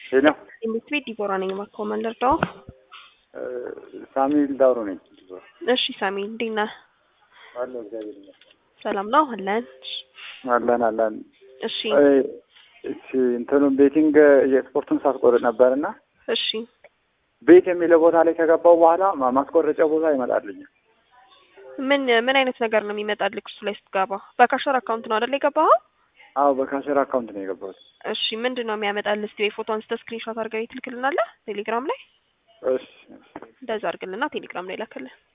ሄሎ ኤምቤት ዲቦራ ነኝ። እባክዎ ማን ልርዳዎ? ሳሙኤል ዳውሮ ነኝ። እሺ ሳሚ እንዴት ነህ? አለሁ እግዚአብሔር ይመስገን። ሰላም ነው አለን። አለን አለን። እሺ እሺ እንትኑ ቤቲንግ የስፖርቱን ሳስቆርጥ ነበር እና እሺ ቤት የሚለው ቦታ ላይ ከገባው በኋላ ማ- ማስቆረጫ ቦታ ይመጣልኛል። ምን ምን አይነት ነገር ነው የሚመጣልህ እሱ ላይ ስትገባ? በካሸር አካውንት ነው አይደል የገባኸው? አዎ በካሸር አካውንት ነው የገባሁት። እሺ ምንድን ነው የሚያመጣልህ? እስቲ ወይ ፎቶ አንስተህ ስክሪንሾት አድርገህ ትልክልናለህ ቴሌግራም ላይ እሺ እንደዛ አድርግልና ቴሌግራም ላይ ላክልን።